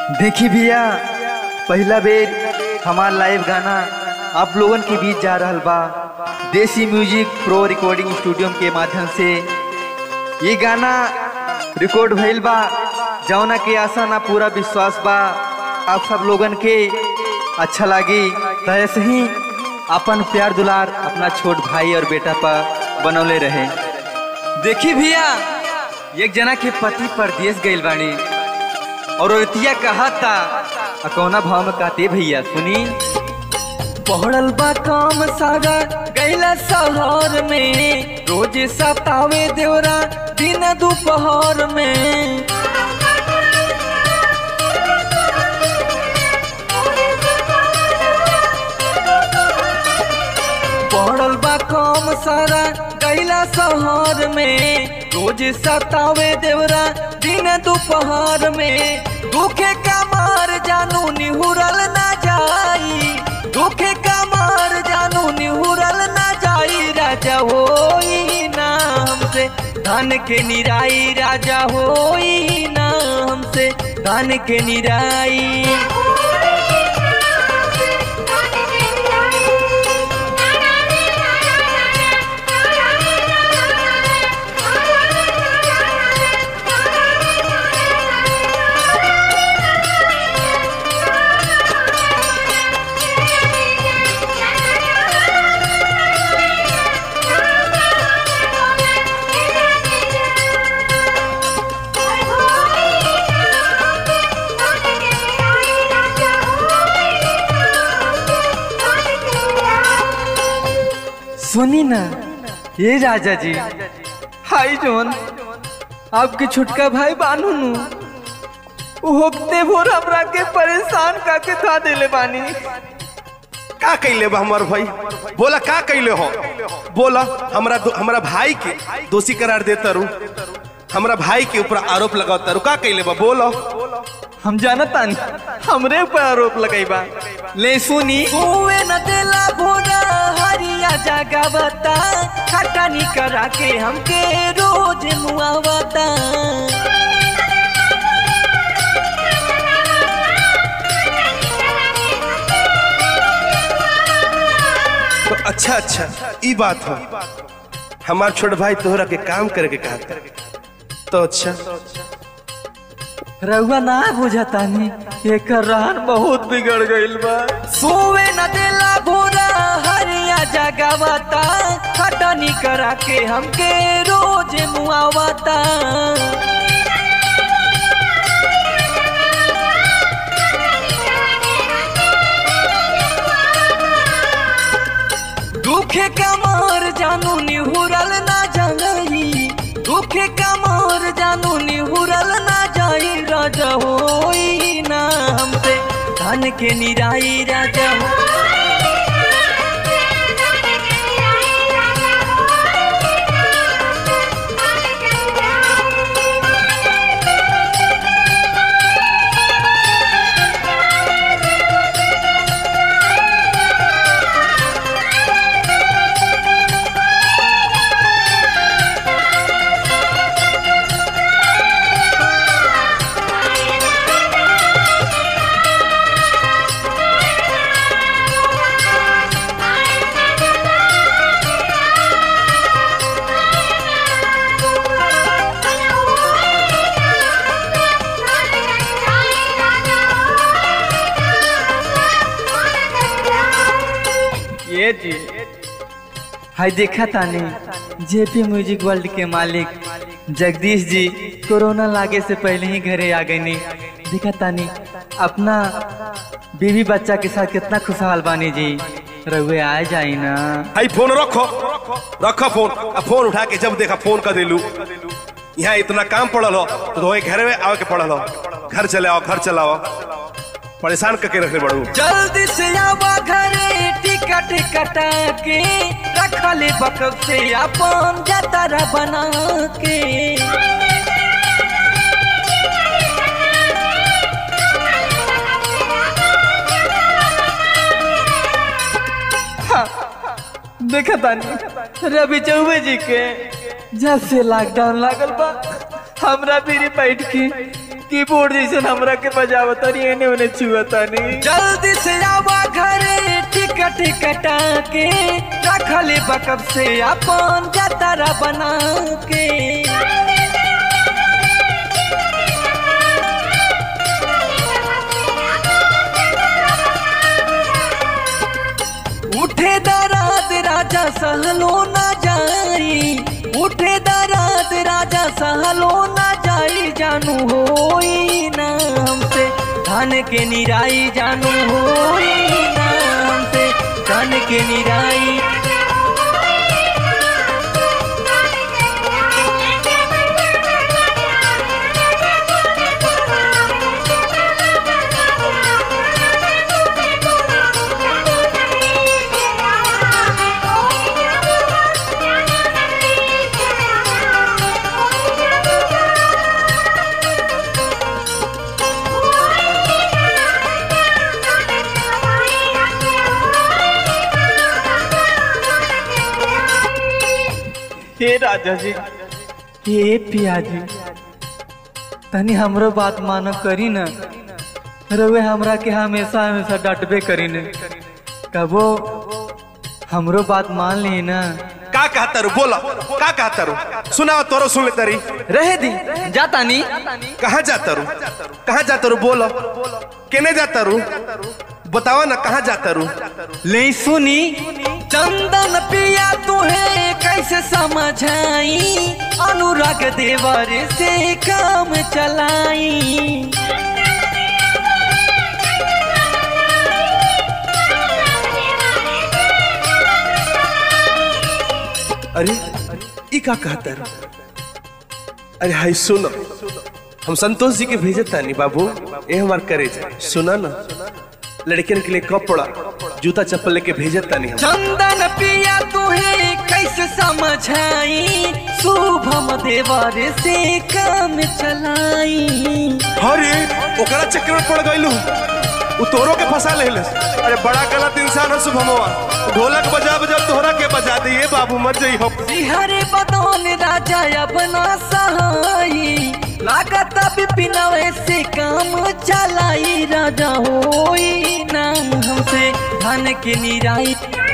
देखी भैया पहला बेर हमार लाइव गाना आप लोगन के बीच जा रहल बा देसी म्यूजिक प्रो रिकॉर्डिंग स्टूडियो के माध्यम से ये गाना रिकॉर्ड भइल बा जौना के आशा ना पूरा विश्वास बा आप सब लोगन के अच्छा लागी तो ऐसे ही अपन प्यार दुलार अपना छोट भाई और बेटा पर बनौले रहे देखी भैया एक जना के पति परदेश गइल बानी और औरतिया कहा था आ कौना भाव में कहते भैया सुनी पढ़ल बा काम सारा गैला शहर में रोज सतावे देवरा दिन दोपहर में पढ़ल बा काम सारा गैला शहर में रोज सतावे देवरा दिन दोपहर में दुखे का मार जानू निहुरल ना जाई दुखे का मार जानू निहुरल ना जाई राजा होई ना हमसे धन के निराई राजा होई ना हमसे धन के निराई सुनी ना ये राजा जी हाय जोन आपके छुटका भाई बानू नु होते भोर हमरा के परेशान काके था देले बानी का कैले बा हमार भाई बोला का कैले हो बोला हमरा दो- हमरा भाई के दोषी करार देता रू हमरा भाई के ऊपर आरोप लगाता रू का कैले बा बोलो हम जानता नहीं हमरे ऊपर आरोप लगाइबा ले सुनी हुए न देला भोरा हरिया जगावता खटानी करा के हमके रोज मुआवता तो अच्छा अच्छा ई बात है हमार छोट भाई तोहरा के काम करे के कहता तो अच्छा रउआ ना बुझता नहीं एकर रहन बहुत बिगड़ गइल बा सोवे न देला भोरा हरिया जगावता खटनी करा के हमके रोज मुआवता दुखे का मार जानू निहुरल ना जाई दुखे का मार जानू निहुरल ना जाई राजा होई ना हमसे धन के निराई राजा हो ये जी हाय देखा तानी जेपी म्यूजिक वर्ल्ड के मालिक जगदीश जी कोरोना लागे से पहले ही घरे आ गए नहीं देखा तानी अपना बीवी बच्चा के साथ कितना खुशहाल बानी जी रघुए आ जाई ना भाई फोन रखो रखो फोन अब फोन उठा के जब देखा फोन कर दिलू यहाँ इतना काम पड़ल हो तो तुम्हें घर में आवे के पड़ल हो घर चले आओ घर चलाओ परेशान करके रखने बड़ू जल्दी से आवा घरे टिकट कटा के रखले बकब से अपन जतरा बना के देखा तानी रवि चौबे जी के जब से लॉकडाउन लागल बा हमरा भी बैठ के कीबोर्ड जैसे हमरा के बजावतानी एने ओने छुअतानी जल्दी से आवा घरे टिकट कटा के रखले बकब से अपन जतरा बना के उठे दराद राजा सहलो ना जाई उठे दराद राजा सहलो ना जाई जानू होई ना हमसे धन के निराई जानू होई ना हमसे धन के निराई हे राजा जी हे पियाजी तनी हमरो बात मानो करी न रवे हमरा के हमेशा हमेशा डटबे करी न कबो हमरो बात मान ली ना का कहता रू बोला का कहता रू सुनाओ तोरो सुन ले तरी रहे दी जाता नी कहाँ जाता रू कहाँ जाता रू बोलो केने जाता रू बतावा ना कहाँ जाता रू ले सुनी चंदन पिया तुहे कैसे समझाई अनुराग देवर से काम चलाई अरे ई का कहता रू अरे हाय सुनो हम संतोष जी के भेजे तानी बाबू ए हमार करे सुना ना लड़कियन के लिए कपड़ा जूता चप्पल लेके भेजे तानी हम चंदन पिया तुहे कैसे समझाई शुभम देवर से काम चलाई अरे ओकरा चक्कर में पड़ गइलू उ तोरो के फंसा ले अरे बड़ा गलत इंसान है शुभमवा ढोलक बजा बजा तोहरा के बजा दे ये बाबू मर जाई हो हरे बदौन राजा अपना सहाई लागत बिपिनवे से काम चलाई राजा होई नाम हमसे धन के निराई